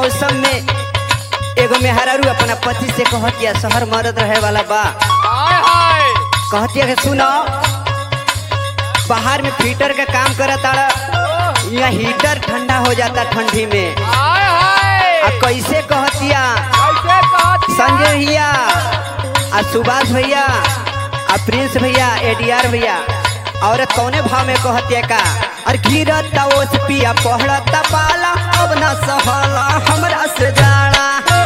मौसम में एगो मेहरारू अपना पति से कहतिया शहर मरद रहे वाला बा हाय हाय कहतिया कि सुनो बाहर में फिल्टर का काम करत आड़ा यहाँ हीटर ठंडा हो जाता ठंडी में हाय हाय आ कैसे कहतिया कैसे कहती संजय भैया आ सुभाष भैया आ प्रिंस भैया एडीआर भैया औरत कौने भाव में कहतिया का और गिरत ओस पिया पहड़त पाला अब ना सहला हमरा से जाना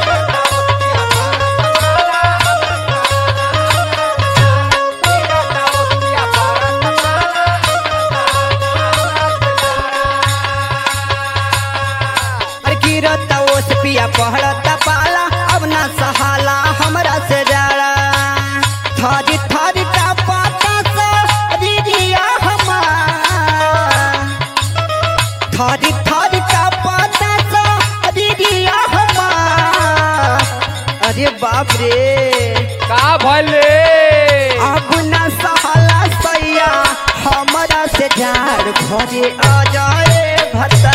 और गिरत ओस पिया पहड़त पाला अब ना सहाला हमरा से जाना थारी थारी का पाता सा दीदिया हमार थारी थारी का पाता सा दीदिया हमार अरे बाप रे का भले अब ना सहाला सैया हमरा से झाड़ घरे आ जाए भता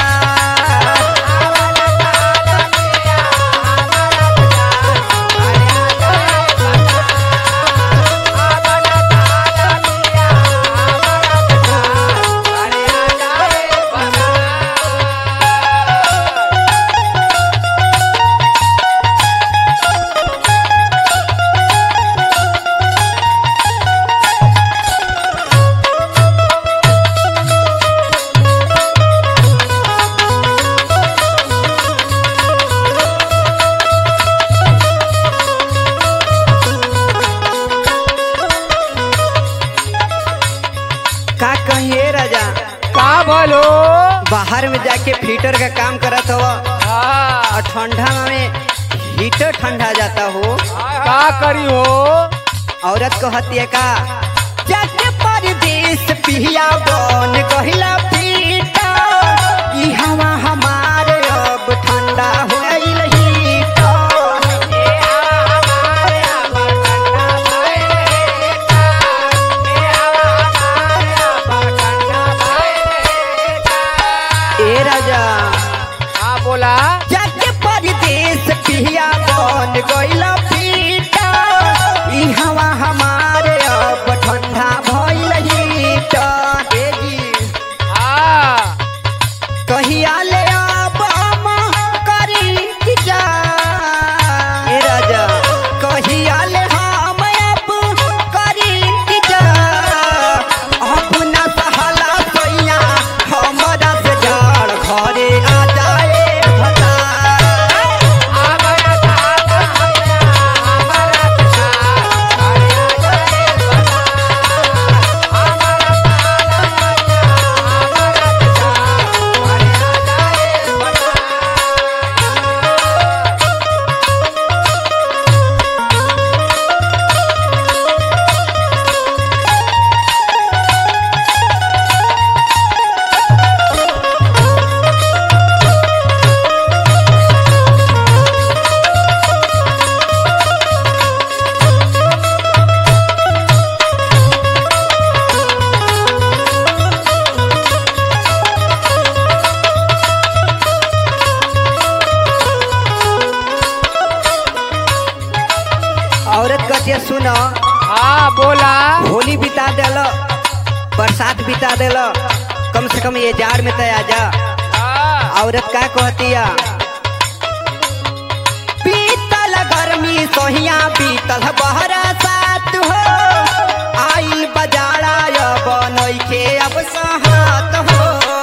का कहिए राजा का भलो बाहर में जाके फिल्टर का काम करत हो हाँ, और ठंडा में हीटर ठंडा जाता हो का करी हो औरत को हत्या का जाके परदेश पिया बन कहिला पीटा ई हवा हमारे अब ठंडा हो गइल हीटर ए राजा हाँ बोला जाके परदेश पिया बन गइल पीटा ई हवा हमारे अब ठंडा भइल हीटर ए जी हाँ कहिया ले अब हम करी जा ए राजा कहिया ले हम अब करी जा अब ना सहाला सैया हमरा से जाड़ घरे आ जाए भता औरत कहती सुनो हाँ बोला होली बिता दिल बरसात बिता दिल कम से कम ये जाड़ में तो आ जा हाँ, औरत का कहतिया बीतल गर्मी सोहिया बीतल बहरा सात हो आई बजारा अब नइखे अब सहात हो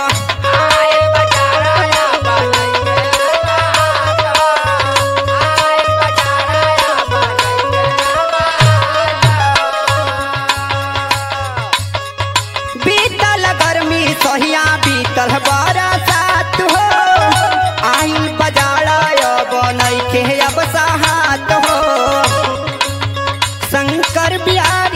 बीतल गर्मी सोहिया बीतल बहरा सात हो आई बजारा अब नइखे अब सहात हो शंकर बिहार